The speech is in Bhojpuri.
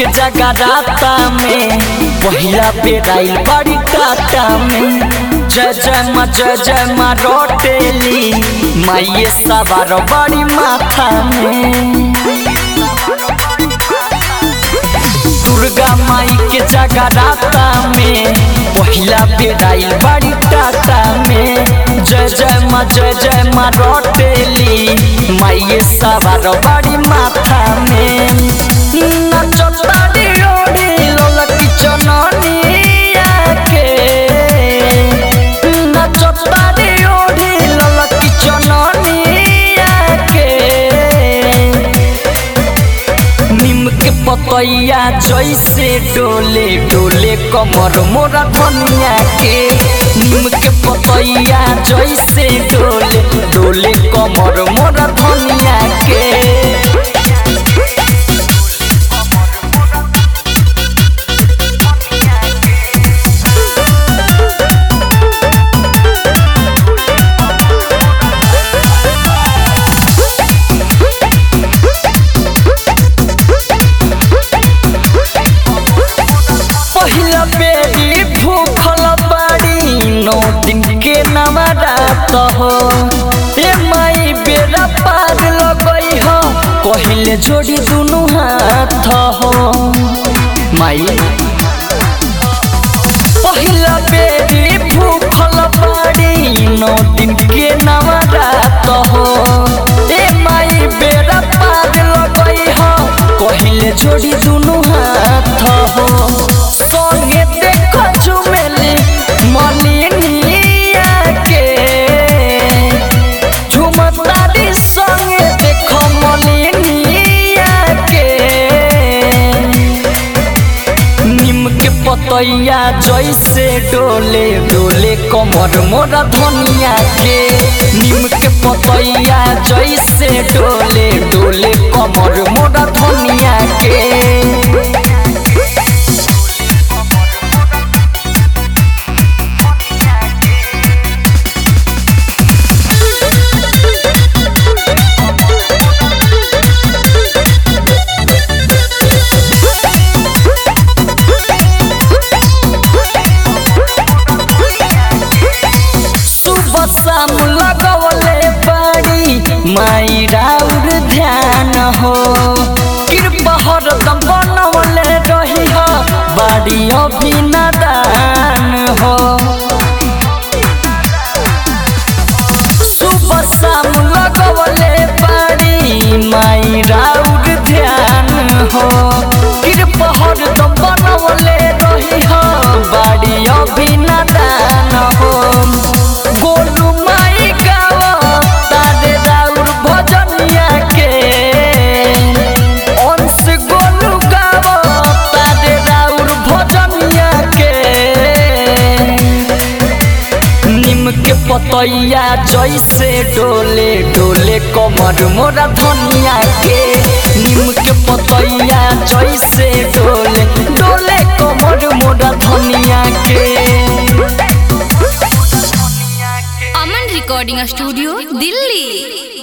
के जगह राता में पहिला बेर आइल बड़ी टाटा में जय जय माँ जय जय माँ रोटेली माइये सवार बड़ी माथा में दुर्गा माई के जगह राता में पहिला बेर आइल बड़ी टाटा में जय जय माँ जय जय माँ रोटेली माइये सवार बड़ी माथा में नचतारी ओढ़ी लोलकी चननिया के नचतारी ओढ़ी लोलकी चननिया के नीम के पतैया जैसे डोले डोले कमर मोरा धनिया के नीम के पतैया जैसे डोले डोले कमर मोरा धनिया के पहिला बेरी भूखल बाड़ी नौ दिन के नवरात हो ए माई बेरा पार लगई हो कहिले जोड़ी दुनु हाथ हो माई पहिला बेरी भूखल बाड़ी नौ दिन के नवरात हो ए माई बेरा पार लगई हो कहिले जोड़ी दुनु हाथ हो संगे देख झुमेली मलिनिया के झुमतारी संगे देख मलिनिया के नीम के पतैया जैसे डोले डोले कमर मोरा धनिया के नीम के पतैया जैसे डोले डोले कमर मोरा धनिया के सुबह शाम लगवले बाड़ी माई राउर ध्यान हो कृपा हरदम बनवले रही हो बाड़ी अभिनदान हो सुबह शाम लगवले बाड़ी माई राउर ध्यान हो कृपा हरदम बनवले रही हो बाड़ी अभिनदान हो गोलू माई गाओ तारे राउर भजनिया के अंश गोलू गाओ तारे राउर भजनिया के नीम के पतैया जैसे डोले डोले कमर मोरा धनिया के नीम के पतैया जैसे डोले डोले कमर मोरा धनिया के अमन रिकॉर्डिंग स्टूडियो दिल्ली